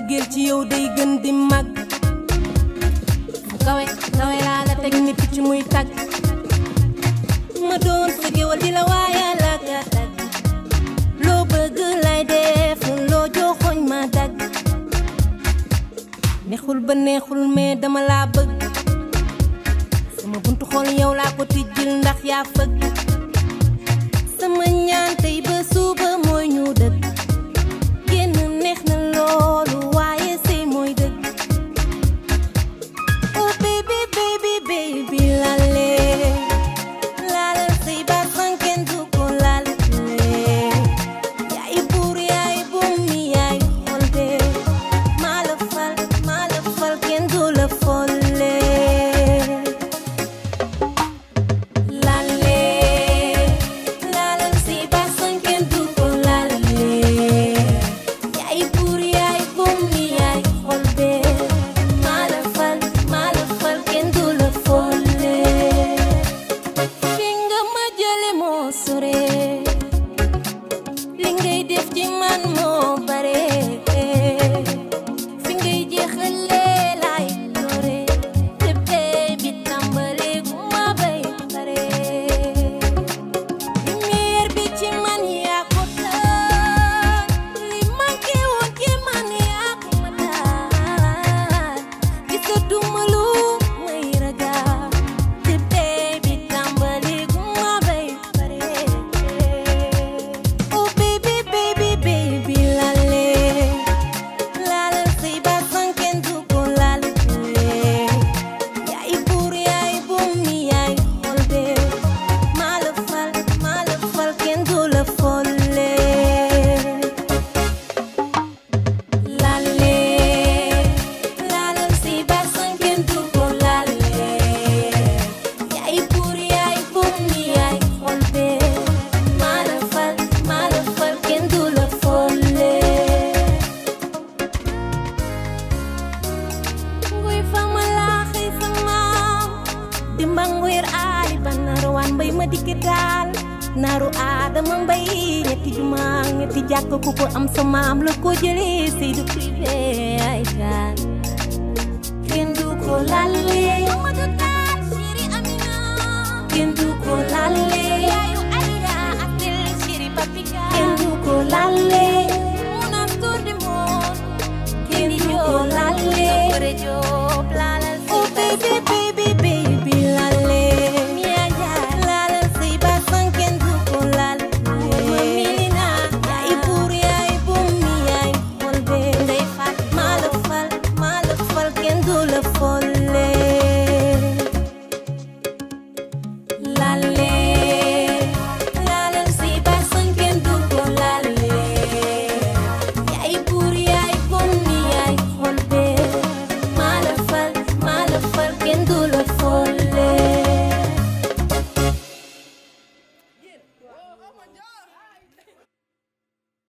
mbëggeel ci yow day gën di mag kawe kawe laa la teg ni picc muy tag ma doon sa géwal di la waaye la ga tag loo bëgg lay def loo joxoñ ma dag neexul ba neexul mais dama laa bëgg sama buntu xol yow laa ko tijjil ndax yaa fëgg sama ñaan tey ba suba mooy ñu dëgg génn neex na loolu waaye sëy mooy dëgg oh baby baby baby lale lale sëy ba sanken du ko lale yaay buur yaay bum mi yaay xol de maa la fal maa la fal kenn du la folle lale lale sëy ba sanken du ko lale yaay buur yaay bum mi yaay xol de maa la fal maa la fal kenn du la folle fi nga ma jële moo sore li ngay def ci man moo bare fi ngay jeexale laay doore te bee bi tàmbale gu ma bay pare lumière bi ci man yaa ko taal li manqué woon ci man yaa ko ma taal gisatuma lu may ragal te bee bi tàmbale gu ma bay pare oh baby baby baby lale lale sëy ba sanken du ko lale yaay buur yaay bum mi yaay xol de maa la fal maa la fal kenn du la folle lale lale sëy ba sanken du ko lale yaay buur yaay bum mi yaay xol de maa la fal maa la fal kenn du la folle nguy fama laaxi sama dimba nguyir aali ba naru waan mbay ma dikki daal naaru aadama mbay ñetti juma ñetti jàkk ku ko am sa maam la ko jële Seydou privé ay daal kenn du ko lalle Mamadou Tall chéri Amina kenn du ko lalle yaayu Aïda Abdel chéri Papika kenn du ko lalle Mounas Tour du monde kenn du ko lalle Bare Diop lalal oh baby baby baby lalle Mia Ndiaye lalal sëy ba san kenn du ko lalle ma milina yaay buur yaay bum mi yaay xol be ndey fat maa la fal maa la fal kenn du la folle lalle